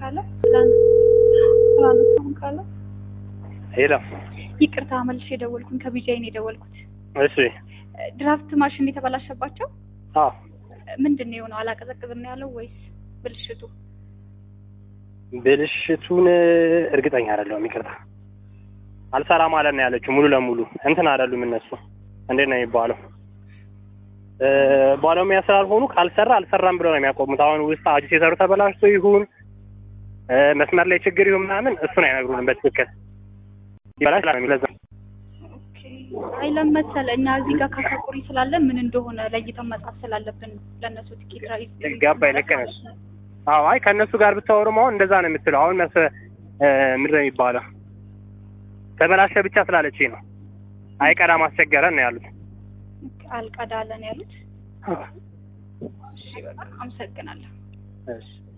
ካለ ስላነሳሁን ካለ ሄሎ ይቅርታ መልሼ የደወልኩኝ ከቢጃይ ነው የደወልኩት። እሺ ድራፍት ማሽን የተበላሸባቸው አዎ ምንድን ነው የሆነው? አላቀዘቅዝም ነው ያለው ወይስ ብልሽቱ? ብልሽቱን እርግጠኛ አይደለሁም ይቅርታ አልሰራም ማለት ነው ያለችው ሙሉ ለሙሉ እንትን አይደሉም እነሱ እንዴት ነው የሚባለው እ ባለሙያ ስላልሆኑ ካልሰራ አልሰራም ብለው ነው የሚያቆሙት አሁን ውስጥ አዲስ የሰሩ ተበላሽቶ ይሁን እ መስመር ላይ ችግር ይሁን ምናምን እሱን አይነግሩንም በትክክል ይበላሽ ለዛ ኦኬ። አይ ለመሰለ እኛ እዚህ ጋር ካሳቁሪ ስላለን ምን እንደሆነ ለይተን መጻፍ ስላለብን ነው ለእነሱ ትኬት ራይዝ ገባኝ ልክ ነሽ አዎ አይ ከእነሱ ጋር ብታወሩም አሁን እንደዛ ነው የምትለው አሁን መስ እ ምንድን ነው የሚባለው ተበላሸ ብቻ ስላለችኝ ነው አይቀዳም አስቸገረን ነው ያሉት አልቀዳለን ያሉት። እሺ በቃ አመሰግናለሁ። እሺ